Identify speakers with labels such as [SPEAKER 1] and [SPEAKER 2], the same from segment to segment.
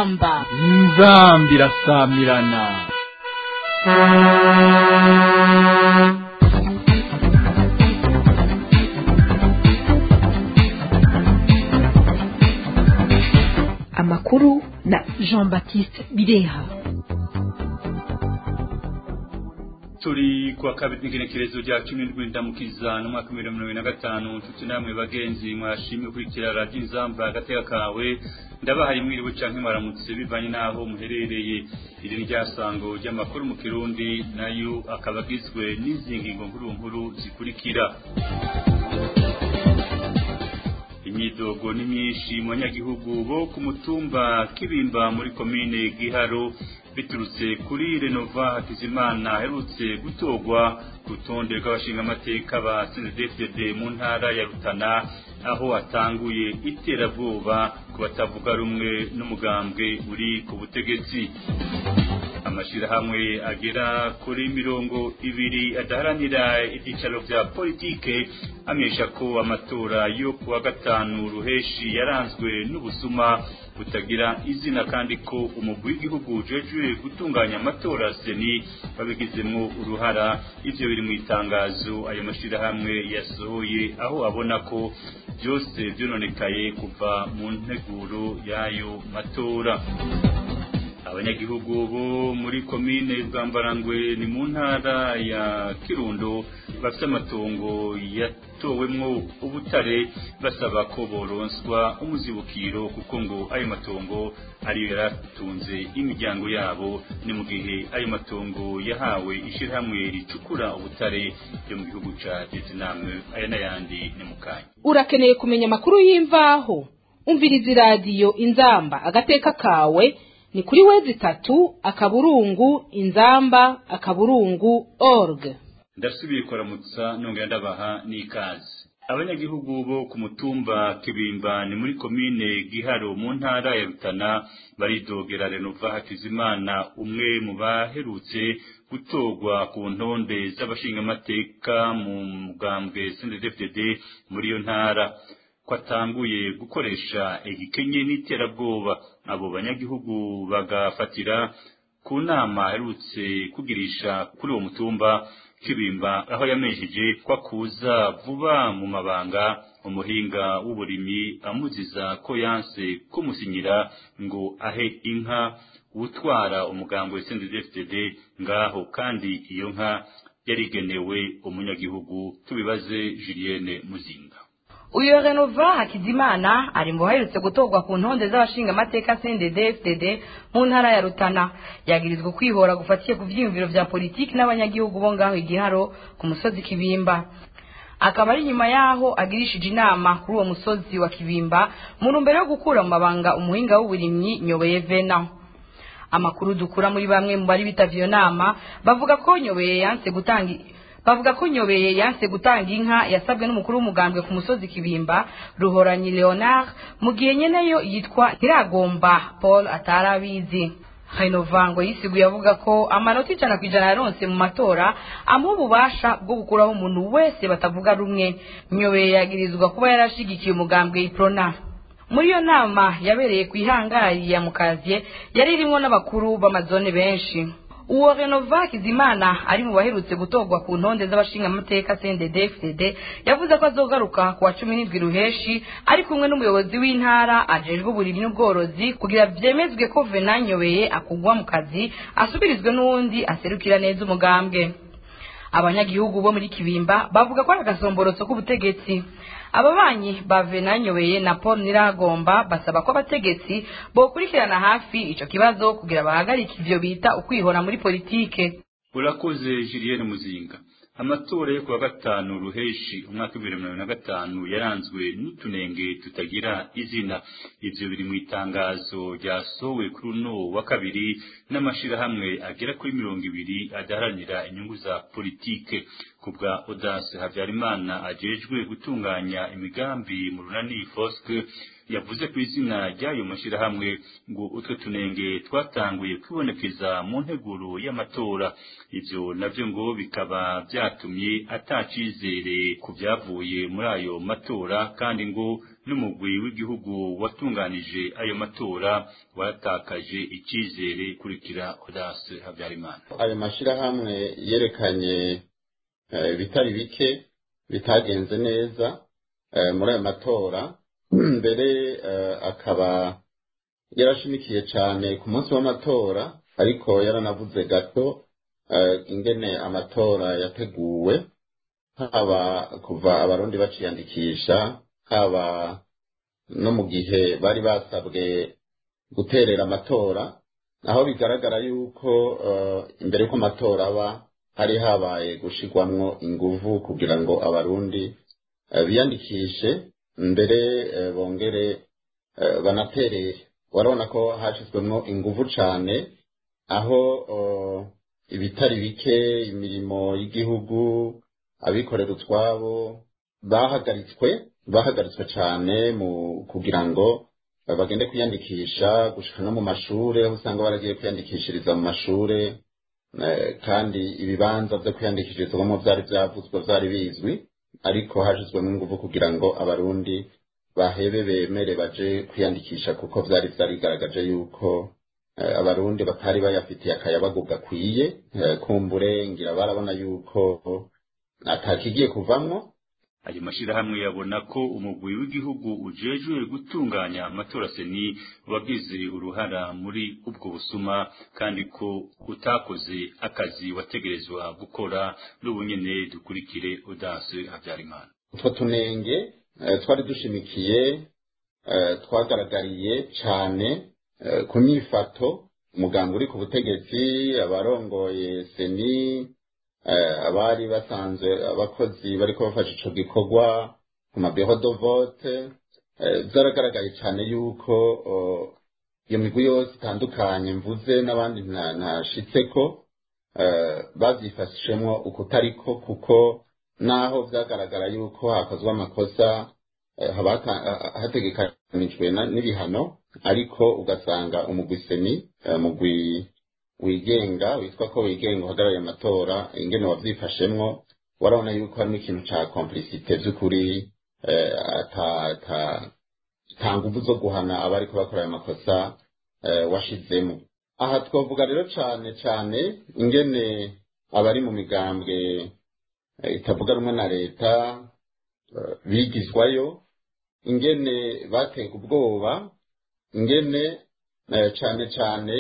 [SPEAKER 1] inzamba
[SPEAKER 2] inzambi irasamirana
[SPEAKER 3] amakuru na
[SPEAKER 1] jean baptiste bireha
[SPEAKER 4] turi kuwa kabiri n'igenekerezo rya cumi n'indwi ndamukiza n'umwaka w'ibihumbi mirongo na gatanu nshuti namwe bagenzi mwashimye kurikira radiyo inzamba agateka kawe ndabahaye mwiriwe canke mwaramutse bivanye n'aho muherereye iri ni ryasango ry'amakuru mu kirundi nayo akaba agizwe n'izi ngingo nkuru nkuru zikurikira imyidogo ni myinshi mu banyagihugu bo ku mutumba kibimba muri komine giharo biturutse kuri renova hakizimana aherutse gutorwa ku rutonde rw'abashingamateka ba cndfdd mu ntara ya rutana aho atanguye iterabwoba ku batavuga rumwe n'umugambwe uri ku butegetsi amashirahamwe agera kuri mirongo ibiri adaharanira ibyicaro vya politike amenyesha ko amatora yo kuwa gatanu ruheshi yaranzwe n'ubusuma butagira izina kandi ko umugwi w'igihugu ujejwe gutunganya amatora seni babigizemwo uruhara ivyo biri mu itangazo ayo mashirahamwe yasohoye aho abona ko byose vyononekaye kuva mu nteguro y'ayo matora abanyagihugu bo muri komine bwambarangwe ni mu ntara ya kirundo bafite amatongo yatowemwo ubutare basaba ko boronswa umuzibukiro kuko ngo ayo matongo ariyo yaratunze imiryango yabo ni mu gihe ayo matongo yahawe ishyirahamwe ricukura ubutare ryo mu gihugu ca vietnam aya n'ayandi ni mu kanya
[SPEAKER 1] urakeneye kumenya amakuru y'imvaho umviriza iradiyo inzamba agateka kawe ni kuri wezi itatu akaburungu inzamba akaburungu org
[SPEAKER 4] ndasubiye kuramutsa nongera ndabaha n'ikaze abanyagihugu bo ku mutumba kibimba ni muri komine giharo mu ntara ya rutana baridogera renova hakizimana umwe mu baherutse gutorwa ku ntonde z'abashingamateka mu mugambwe cndfdd muri iyo ntara ko atanguye gukoresha igikenye n'iterabwoba abo banyagihugu bagafatira ku nama aherutse kugirisha kuri uwo mutumba kibimba aho yamenyesheje ko akuza vuba mu mabanga umuhinga w'uburimyi amuziza ko yanse kumusinyira ngo ahe inka utwara umugambi wa CNDD-FDD ngaho kandi iyo nka yarigenewe umunyagihugu tubibaze Julienne Muzinga
[SPEAKER 5] uyu renova hakizimana ari mu baherutse gutorwa ku ntonde z'abashingamateka cndd fdd mu ntara ya rutana yagirizwa kwihora gufatiye ku vyiyumviro vya politiki n'abanyagihugu bo ngaho igiharo ku musozi kibimba akaba ari nyuma yaho agirishije inama kuri uwo musozi wa kibimba mu ntumbero yo gukura mu mabanga umuhinga w'uburimyi nyobeye vena amakuru dukura muri bamwe mu bari bitavye iyo nama bavuga ko nyobeye yanse gutanga bavuga ko nyobeye yanse gutanga inka yasabwe n'umukuru w'umugambwe ku musozi kibimba ruhoranyi leonard mu gihe nyeneyo yitwa ntiragomba paul atarabizi renovango yisiguye avuga ko amanota ijana ku ijana yaronse mu matora amuha ububasha bwo gukuraho umuntu wese batavuga rumwe nyobeye yagirizwa kuba yarashigikiye umugambwe iprona muri iyo nama yabereye ku ihangari ya mukaziye yari irimwo n'abakuru b'amazone benshi uwo renova kizimana ari mu baherutse gutorwa ku ntonde z'abashingamateka cndd fdd yavuze ko azogaruka ku wa cumi n'indwi ruheshi ari kumwe n'umuyobozi w'intara ajejwe uburimyi n'ubworozi kugira vyemezwe ko venanyobeye akugwa mu kazi asubirizwe n'uwundi aserukira neza umugambwe abanyagihugu bo muri kibimba bavuga ko ari agasomborotso k'ubutegetsi ababanyi ba venanyobeye na paul niragomba basaba ko abategetsi bokurikirana hafi ico kibazo kugira bahagarike ivyo bita ukwihora muri politike
[SPEAKER 4] urakoze julienne muzinga amatora yo kuwa gatanu ruheshi umwaka w'ibihumbi bibiri na gatanu yaranzwe n'utunenge tutagira izina ivyo biri mu itangazo ryasohowe kuri uno wa kabiri n'amashirahamwe agera kuri mirongo ibiri adaharanira inyungu za politike ku bwa audace habyarimana ajejwe gutunganya imigambi mu runani foske yavuze ku izina ry'ayo mashyirahamwe ngo utwo tunenge twatanguye kwibonekeza mu nteguro y'amatora ivyo navyo ngo bikaba vyatumye atacizere ku vyavuye muri ayo matora kandi ngo n'umugwi w'igihugu watunganije ayo matora waratakaje icizere kurikira Odace Habyarimana
[SPEAKER 6] ayo mashyirahamwe yerekanye ibitari bike bitagenze neza muri ayo matora mbere akaba yarashimikiye cyane ku munsi w'amatora ariko yaranavuze gato ingene amatora yateguwe haba kuva abarundi baciyandikisha haba no mu gihe bari basabwe guterera amatora aho bigaragara yuko imbere y'uko amatora aba hari habaye gushirwamwo inguvu kugira ngo abarundi biyandikishe mbere bongere banaterere urabona ko hashyizwemo inguvu cyane aho ibitari bike imirimo y'igihugu abikorera utwabo bahagaritswe bahagaritswe cyane mu kugira ngo bagende kwiyandikisha gushika no mu mashure aho usanga baragiye kwiyandikishiriza mu mashure kandi ibibanza byo kwiyandikishirizwamo byari byavuzwe byari bizwi ariko hashyizwemo ingufu kugira ngo abarundi bahebe bemere baje kwiyandikisha kuko byari byarigaragaje yuko abarundi batari bayafitiye akayabagu gakwiye kumbure ngira barabona yuko atakigiye kuvamwo
[SPEAKER 4] ayo mashyirahamwe yabona ko umugwi w'igihugu ujejwe gutunganya amatora seni wagize uruhara muri ubwo busuma kandi ko utakoze akazi wategerezwa gukora n'ubu nyene dukurikire Odace Habyarimana
[SPEAKER 6] utwo tunenge twari dushimikiye twagaragariye cyane ku myifato umuganga uri ku butegetsi abarongoye seni abari basanzwe abakozi bariko bafasha ico gikorwa ku mabiro de vote byaragaragaye cyane yuko iyo migwi yose itandukanye mvuze n'abandi ntashitseko bavyifashishemwo ukutariko kuko naho vyagaragara yuko hakozwe amakosa hategekanijwe n'ibihano ariko ugasanga umugwi seni umugwi wigenga witwa ko wigenga uhagarariye amatora ingene wavyifashemwo warabona yuko harimo ikintu ca complicite vy'ukuri ata nguvu zo guhana abariko bakora ayo makosa washizemo aha twavuga rero cane cane ingene abari mu migambwe itavuga rumwe na leta bigizwayo ingene batega ubwoba ingene cane cane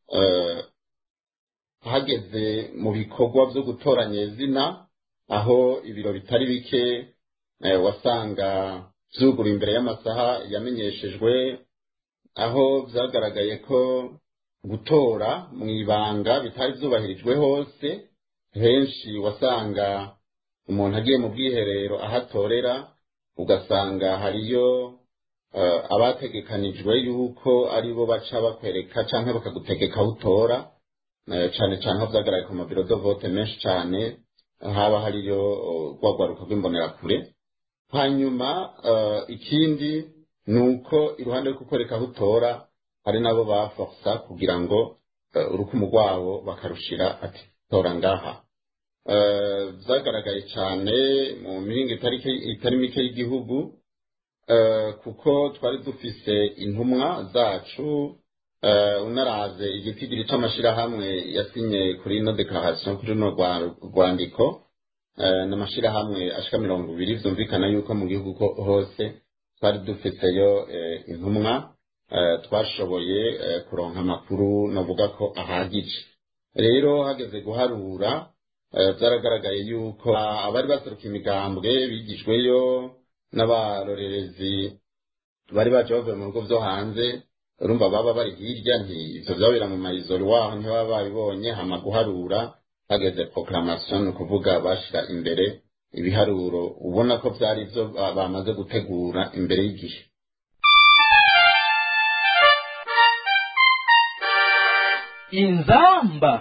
[SPEAKER 6] hageze mu bikorwa byo gutoranya izina aho ibiro bitari bike wasanga byugura imbere y'amasaha yamenyeshejwe aho byagaragaye ko gutora mu ibanga bitari byubahirijwe hose henshi wasanga umuntu agiye mu bwiherero aho atorera ugasanga hariyo abategekanijwe yuko ari bo baca bakwereka cyangwa bakagutegeka aho utora cyane cyane aho byagaragaye ku mabiro do vote menshi cyane haba hariyo rwagwaruka rw'imbonerakure hanyuma ikindi ni uko iruhande rwo kukwereka aho utora hari nabo baforsa kugira ngo urukumu rwabo bakarushira ati tora ngaha byagaragaye cyane mu mihinga itari mike y'igihugu kuko twari dufise intumwa zacu unaraze igitigiri c'amashirahamwe yasinye kuri ino declaration kuri runo rwandiko n'amashirahamwe ashika mirongo ibiri vyumvikana yuko mu gihugu hose twari dufiseyo intumwa twashoboye kuronka amakuru navuga ko ahagije rero hageze guharura byaragaragaye yuko abari baseruka imigambwe bigijweyo n'abarorerezi bari baje bavuye mu bigo vyo hanze urumva baba bari hirya nti ivyo vyabera mu mayizori waho ntibaba babibonye hama guharura hageze proclamation ni ukuvuga bashira imbere ibiharuro ubona ko vyari ivyo bamaze gutegura imbere y'igihe
[SPEAKER 2] inzamba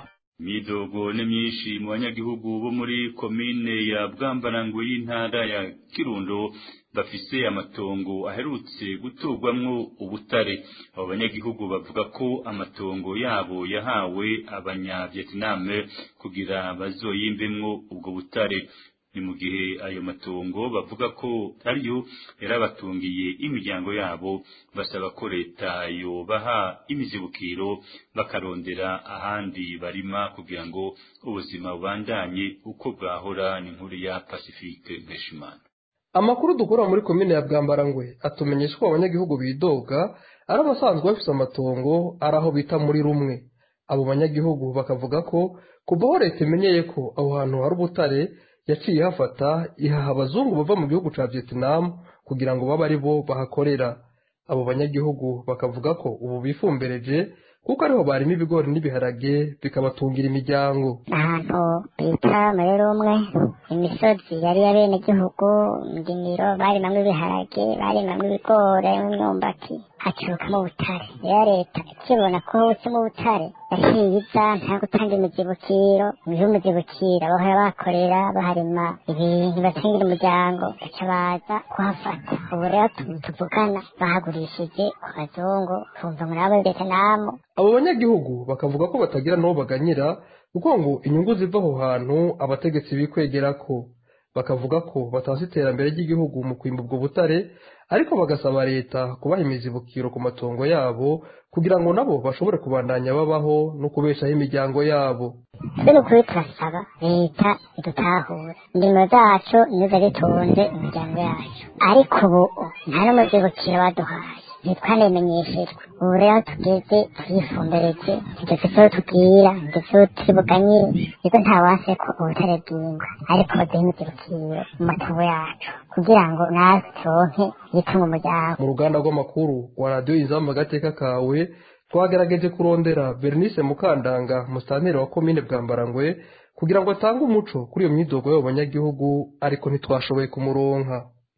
[SPEAKER 4] imidogo ni myinshi mu banyagihugu bo muri komine ya bwambarango y'intara ya kirundo bafise amatongo aherutse guturwamwo ubutare abo banyagihugu bavuga ko amatongo yabo yahawe abanyavietname kugira bazoyimbemwo ubwo butare ni mu gihe ayo matongo bavuga ko ariyo yarabatungiye imiryango yabo basaba ko leta yobaha imizibukiro bakarondera ahandi barima kugira ngo ubuzima bubandanye uko bwahora ni nkuru ya pacifique nkeshimana
[SPEAKER 7] amakuru dukura muri komine ya bwambarangwe atumenyesha ko abanyagihugu bidoga ari abasanzwe bafite amatongo ari aho bita muri rumwe abo banyagihugu bakavuga ko kuva aho leta imenyeye ko aho hantu hari ubutare yaciye hafata ihaha abazungu bava mu gihugu cya vietnam kugira ngo babe ari bo bahakorera abo banyagihugu bakavuga ko ubu bifumbereje kuko ariho barimo ibigori n'ibiharage bikabatungira imiryango
[SPEAKER 8] ahantu bita muri rumwe imisozi yari y'abenegihugu indimiro barimamwo ibiharage barimamwo ibigori n'imyumbati hacurukamo ubutare rero leta ikibona ko hutsemo ubutare yaciye iza nta gutanga imizibukiro ibihe umuzibukiro bahora bakorera baharima ibintu batungira umuryango baca baza kuhafata ubu rero tuvugana bahagurishije ku bazungu tumva muri abo vietnamu
[SPEAKER 7] abo banyagihugu bakavuga ko batagira n'uwo baganyira kuko ngo inyungu ziva aho hantu abategetsi bikwegera ko bakavuga ko batazi iterambere ry'igihugu mu kwimba ubwo butare ariko bagasaba leta kubaha imizibukiro ku matongo yabo kugira ngo nabo bashobore kubandanya babaho no kubeshaho imiryango yabo
[SPEAKER 8] twe ukuri turasaba leta idutahura indimo zacu nizo zitunze imiryango yacu ariko ubu nta n'umuzibukiro baduhaye ntitwanemenyeshejwe ubu rero tugeze turifumbereje tudafite aho tubwira ndetse turibuganyire niko ntawase ko ubutare bw'ingwa ariko baduhe imizibukiro mu matongo yacu kugira ngo natwe turonke yitunga umuryango
[SPEAKER 7] mu ruganda rw'amakuru rwa radiyo inzamba agateka kawe twagerageje kurondera bernice mukandanga musitanteri wa komine bwambarangwe kugira ngo atange umuco kuri iyo myidogo y'abo banyagihugu ariko ntitwashoboye kumuronka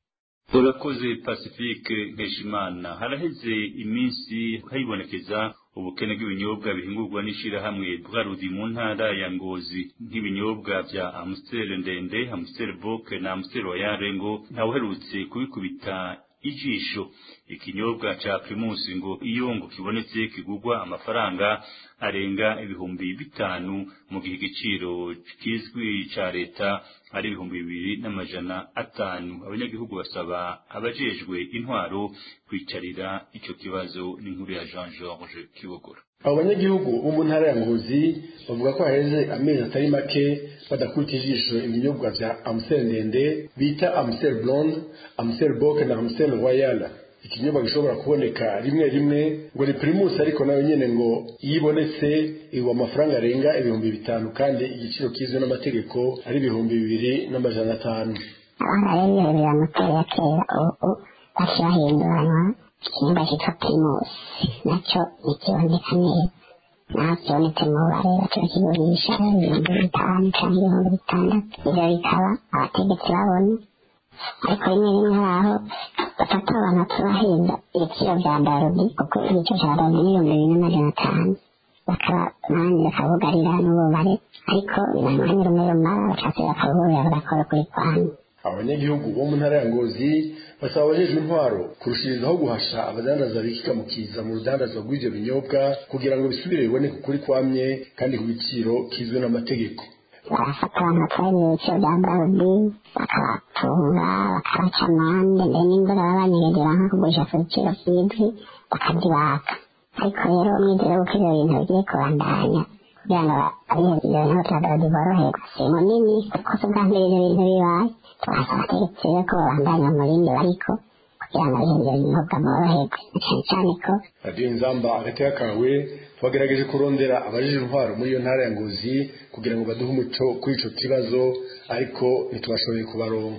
[SPEAKER 4] urakoze pacifique nkeshimana haraheze iminsi haribonekeza ubukene bw'ibinyobwa bihingurwa n'ishyirahamwe bwarudi mu ntara ya ngozi nk'ibinyobwa bya amusiteri ndende amusiteri boke na amusiteri royale ngo ntawuherutse kubikubita ijisho ikinyobwa ca primusi ngo iyo ngo kibonetse kigurwa amafaranga arenga ibihumbi bitanu mu gihe igiciro kizwi ca leta ari ibihumbi bibiri n'amajana atanu abanyagihugu basaba abajejwe intwaro kwicarira ico kibazo n'inkuru ya Jean George Kibogora
[SPEAKER 9] abo banyagihugu bo mu ntara ya ngozi bavuga ko haheze amezi atari make badakubita ijisho ibinyobwa vya amusel ndende bita amusel blonde amusel boke na amusel royal ikinyobwa gishobora kuboneka rimwe rimwe ngo ni primus ariko nayo nyene ngo iyo ibonetse igwa amafaranga arenga ibihumbi bitanu kandi igiciro kizwe n'amategeko ari ibihumbi bibiri n'amajana atanu
[SPEAKER 8] abana rero iyo biramuteye ya kera ubu baciye bahinduranywa ikinyobwa cyitwa primus nacyo ntikiboneka neza naho kibonetse mu bare bakibakiburisha ibihumbi bitanu cyangwa ibihumbi bitandatu ivyo bikaba abategetsi babona ariko rimwe rimwe hari aho bafata abantu tubahinda ibiciro bya darudi kuko igiciro cya darudi ni ibihumbi bibiri n'amajana atanu bakaba nanjye bakabugarira n'ububare ariko binamwanya rumwe rumara bacase bakabuburira bagakora kuri kwanyu
[SPEAKER 9] abanyagihugu bo mu ntara ya ngozi basaba abajejwe intwaro kurushirizaho guhasha abadandaza bikika mu kiza mu rudandaza rw'ivyo binyobwa kugira ngo bisubire biboneke ukuri kwamye kandi ku giciro kizwe n'amategeko
[SPEAKER 8] barafata abantu batwara ibiciro bya darudi bakabatunga bakabaca amande mbere n'imvura baba banyegegera nko kugurisha ku biciro by'indwi bakabyibaka ariko rero umwizero w'uko ivyo bintu bigiye kubandanya kugira ngo abihebye ibyo bintu bya darudi boroherwa si munini kuko si ubwa mbere ivyo bintu bibaye turasaba abategetsi rero ko babandanya umurindi bariko kugira ngo abihebye ibyo binyobwa boroherwe cyane cyane ko
[SPEAKER 9] radiyo inzamba agateka kawe twagerageje kurondera abajije intwaro muri iyo ntara ya ngozi kugira ngo baduhe umuco kuri ico kibazo ariko ntitubashoboye kubaronka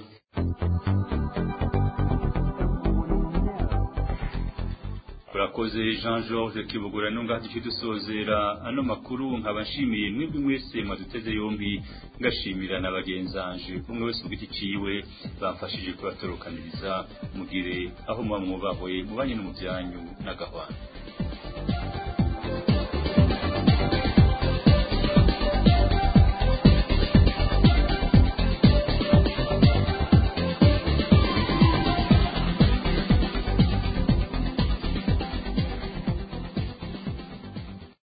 [SPEAKER 4] urakoze jean george kibugura nunga duce dusozera ano makuru nkaba nshimiye mwebwe mwese mwaduteze yombi ngashimira na bagenzanje umwe wese ku giti ciwe bamfashije kubatorokaniriza mugire aho muba mwubahoye mubanye no mu byanyu n'agahwana